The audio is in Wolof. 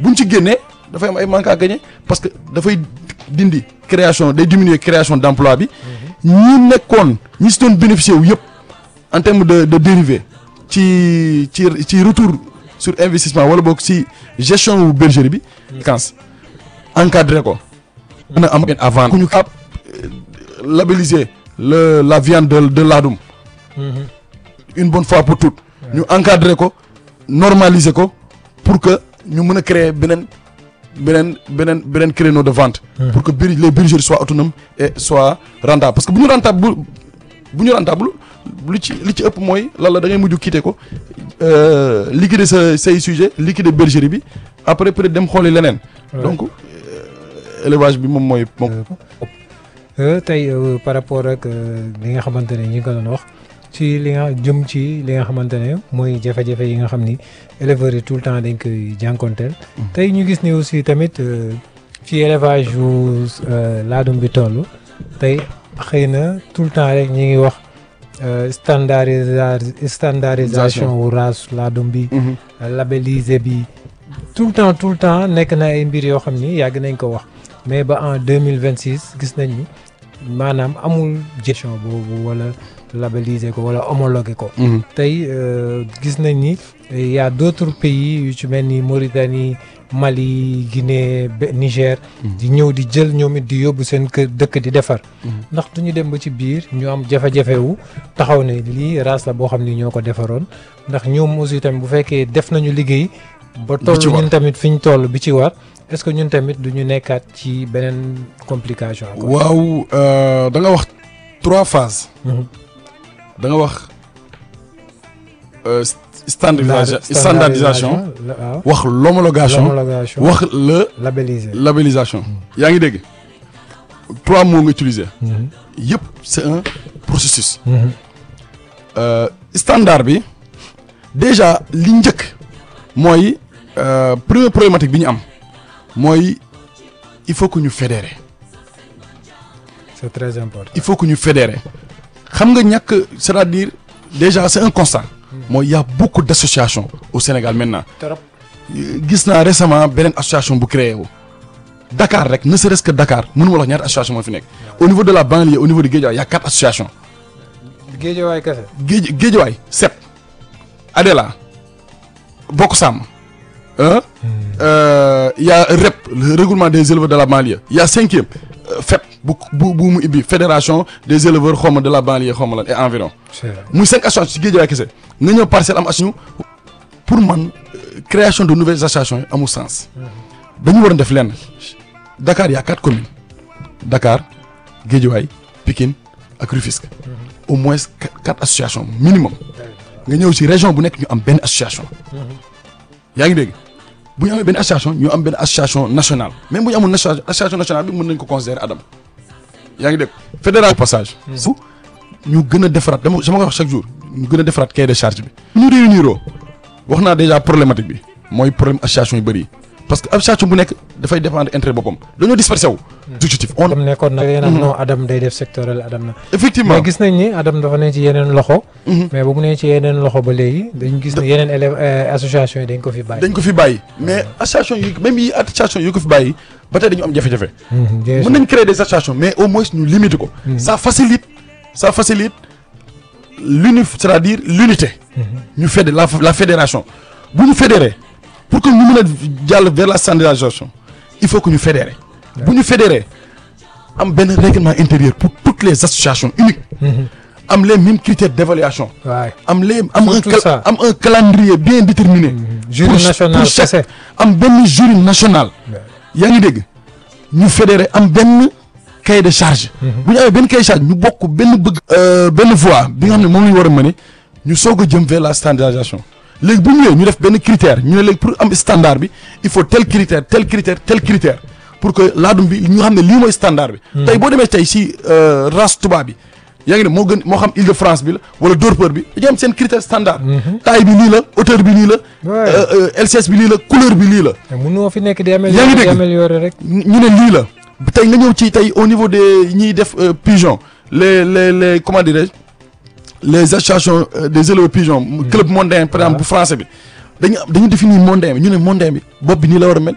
buñ ci génnee dafay am ay manque à gagner parce que dafay dindi création day diminuer création d'emploi bi ñi nekkoon ñi si doon bénéficier wu yëpp en termes de de dérivé ci ci ci retour sur investissement wala boog ci gestion wu bergerie bi kans encadré ko mën a am avant ku ñu cap labelliser le la viande de de laadum une bonne fois pour toutes ñu encadrer ko normaliser ko pour que ñu mën a créer beneen beneen beneen beneen créneau de vente pour que bir les bergeries soient autonomes et soient rentables parce que bu ñu rentable bu bu ñu rentable lu ci li ci ëpp mooy lan la da ngay mujj quitter ko liquider sa say sujet liquider bergerie bi après peut être dem xooli leneen donc élevage bi moom mooy moom tey par rapport ak li nga xamante ne ñi nga ko doon wax ci li nga jëm ci li nga xamante ne mooy jafe-jafe yi nga xam ni éleveurs yi tout le temps dañ koy jànkonteel tey ñu gis ni aussi tamit ci élevage yu laadum bi toll tey xëy na tout le temps rek ñi ngi wax standardisa standardisation wu race laadum bi labellisé bi tout le temps tout le temps nekk na ay mbir yoo xam ni yàgg nañ ko wax mais ba en deux mille vingt six gis nañ ni maanaam amul gestion boobu wala labelliser ko wala homologuer ko. tey gis nañ ni y a d'autres pays yu ci mel ni Mauritanie Mali Guinée Niger. di ñëw di jël ñoom it di yóbbu seen kër dëkk di defar. ndax du ñu dem ba ci biir ñu am jafe-jafe wu taxaw ne lii race la boo xam ni ñoo ko defaroon ndax ñoom aussi tamit bu fekkee def nañu liggéey. ba toll ñun tamit fi ñu toll bi ci war. est-ce que ñun tamit du ñu nekkaat ci beneen complication. waaw da nga wax trois phases. da nga wax standardisation standardisation wax l'homologation wax le labellisation yaa ngi dégg trois mots nga utiliser yëpp c'est un processus standard bi déjà li njëkk mooy première problématique bi ñu am mooy il faut que ñu fédérer c'est très important il faut que ñu fédérer xam nga ñàkk c'est-à-dire déjà c'est un constat mooy y a beaucoup d'associations au Sénégal maintenant gis naa récemment beneen association bu créé wu Dakar rek ne serait-ce que Dakar mënu ma la wax ñaata association moo fi nekk au niveau de la banlieue au niveau de Guédiawaye y a quatre associations Guédiawaye kese Géej Guédiawaye sept Adela Bokk Sàmm euh, euh, y a REP le regroupement des éleveurs de la banlieue y a cinquième euh, FEP bu bu bu mu ibbi fédération des éleveurs xawma de la banlieue xawma lan et environ muy cinq associations ci Guédiawaye kese nga ñëw parcelle am association pour man création de nouvelles associations yi amul sens dañu war a def lenn Dakar y a quatre communes Dakar Guédiawaye Pikine ak Rufisque au moins quatre associations minimum nga ñëw ci région bu nekk ñu am benn association yaa ngi dégg bu ñu amee benn association ñu am benn association nationale même bu ñu amul association nationale bi mën nañ ko considérer Adam yaa ngi dégg fédéral passage su ñu gën a defaraat dama sama koy wax chaque jour ñu gën a defaraat cahier de charge bi ñu réuniroo wax naa déjà problématique bi mooy problème association yu bëri yi parce que association bu nekk dafay dépendre intérêt boppam dañoo dispersé wu objectif on comme nekkoon na yéen non Adam day def sectoriel Adam na effectivement mais gis nañ ni Adam dafa ne ci yeneen loxo mais bu mu ne ci yeneen loxo ba léegi dañ gis ne yeneen élève association yi dañ ko fi bàyyi dañ ko fi bàyyi mais association yi même yi association yi ko fi bàyyi ba tey dañu am jafe-jafe mën nañ créer des associations mais au moins ñu limiter ko ça facilite ça facilite l'uni c'est-à-dire l'unité ñu fédé la la fédération bu ñu fédérer pour que ñu mën a jàll vers la standardisation il faut que ñu fédérer bu ñu fédérer am benn règlement intérieur pour toutes les associations uniques am les mêmes critères d'évaluation am les am un am un calendrier bien déterminé jury national kese am benn jury national yaa ngi dégg ñu fédérer am benn cahier de charge bu ñu amee benn cahier de charge ñu bokk benn bëgg benn voie bi nga xam ne moom la ñu war a mëne ñu soog a jëm vers la standardisation léegi bu ñu ñëwee ñu def benn critère ñu ne léegi pour am standard bi il faut tel critère tel critère tel critère pour que laadum bi ñu xam ne lii mooy standard bi tey boo demee tey si race tubaab bi yaa ngi ne moo gën moo xam Île-de-France bi la wala Dorpeur bi dañu am seen critère standard taille bi lii la hauteur bi lii la LCS bi lii la couleur bi lii la mënoo fi nekk di yaa ngi dégg améliorer rek ñu ne lii la tey nga ñëw ci tey au niveau des ñiy def pigeon les les les comment dirais-je les associations des éleveurs pigeons club mondain par exemple bu français bi dañu dañu définir mondain bi ñu ne mondain bi bopp bi nii la war a mel